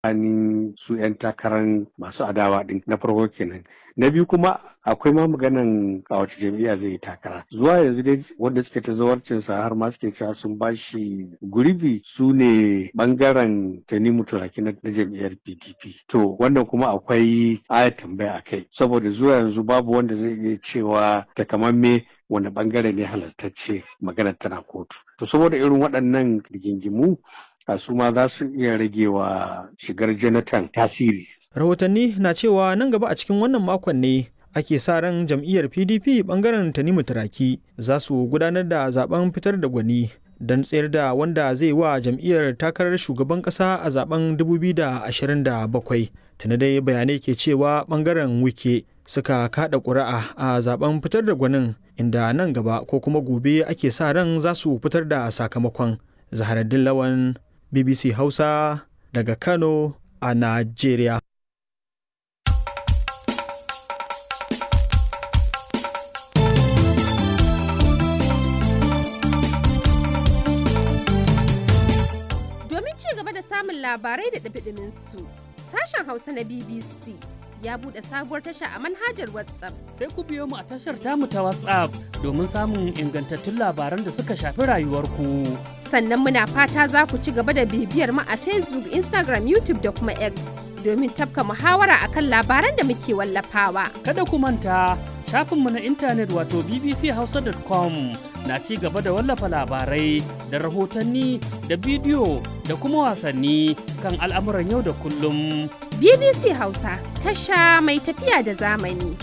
tsakanin su 'yan takarar masu adawa din na farko kenan na biyu kuma akwai ma maganan a wace jam'iyya zai yi takara zuwa yanzu dai wanda suke ta zawarcin sa har ma suke cewa sun bashi gurbi su ne bangaren tanimu turaki na jam'iyyar pdp to wannan kuma akwai aya tambaya a kai saboda zuwa yanzu babu wanda zai iya cewa takamamme wani bangare ne halartacce maganar tana kotu to saboda irin waɗannan rigingimu a su ma za su iya rage wa shigar jonathan tasiri rahotanni na cewa nan gaba a cikin wannan makon ne ake sa ran jam'iyyar pdp bangaren tanimu turaki za su gudanar da zaben fitar da gwani don tsayar da wanda zai wa jam'iyyar takarar shugaban kasa a zaben 2027 tuni dai bayanai ke cewa bangaren wike suka kada ƙuri'a a zaben fitar da gwanin inda nan gaba ko kuma gobe ake sa ran za su fitar da sakamakon zaharaddin lawan bbc hausa daga kano a najeriya domin ci gaba da samun labarai da ɗabiɗimin su sashen hausa na bbc ya buɗe sabuwar tasha a manhajar WhatsApp. Sai ku biyo mu a tashar tamu ta WhatsApp domin samun ingantattun labaran da suka shafi rayuwarku. Sannan muna fata za ku ci gaba da bibiyar mu a Facebook, Instagram, YouTube da kuma X domin tafka muhawara akan labaran da muke wallafawa. Kada ku manta shafinmu na intanet wato bbchausa.com na ci gaba da wallafa labarai da rahotanni da bidiyo da kuma wasanni kan al'amuran yau da kullum. BBC Hausa tasha mai tafiya da zamani.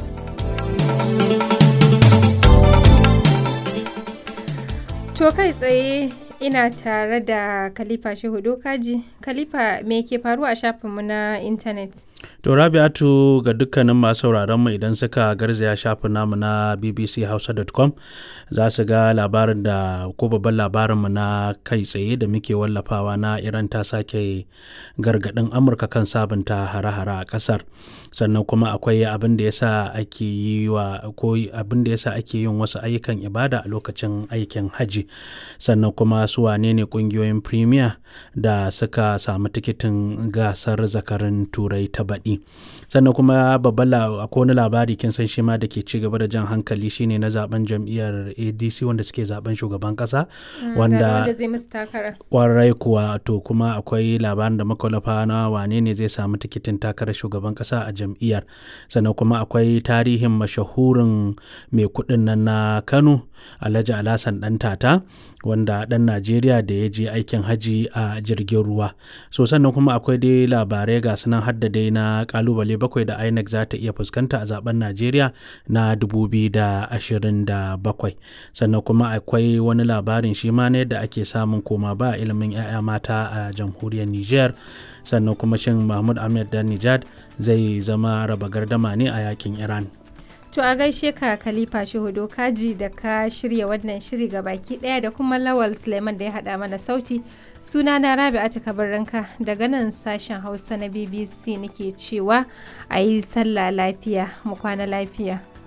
To kai tsaye ina tare da Khalifa Shehu Dokaji. Khalifa me ke faruwa a shafinmu na intanet? To Rabi'atu ga dukkanin masu sauraron mu idan suka garzaya shafin namu na bbchausa.com za su ga labarin da ko babban labarin mu na kai tsaye da muke wallafawa na Iran ta sake gargadin Amurka kan sabunta hare-hare a kasar. Sannan kuma akwai abin da yasa ake yi wa ko abin da yasa ake yin wasu ayyukan ibada a lokacin aikin haji. Sannan kuma su wane ne kungiyoyin premier da suka samu tikitin gasar zakarin turai ta baɗi sannan kuma babban akwai wani labari kin san shi ma da ke ci gaba da jan hankali shine na zaben jam'iyyar adc wanda suke zaben shugaban kasa wanda kwarai kuwa to kuma akwai labarin da makwalafa na wane ne zai samu tikitin takarar shugaban kasa a jam'iyyar sannan kuma akwai tarihin mashahurin mai kuɗin nan na kano alhaji alhassan dan tata wanda ɗan najeriya da ya je aikin haji a jirgin ruwa so sannan kuma akwai dai labarai ga sunan hadda dai na kalubale bakwai da inec za ta iya fuskanta a zaben najeriya na 2027 sannan kuma akwai wani labarin shi ma na yadda ake samun koma ba ilimin 'ya'ya mata a jamhuriyar niger sannan kuma shin mahmud ahmed dan nijad zai zama raba gardama ne a yakin iran To a gaishe ka Khalifa Shehudo Kaji da ka shirya wannan shiri ga baki daya da kuma Lawal Suleiman da ya haɗa mana sauti. Suna na Rabi'atu Kabarranka daga nan sashen Hausa na BBC nake cewa a yi sallah lafiya mu kwana lafiya.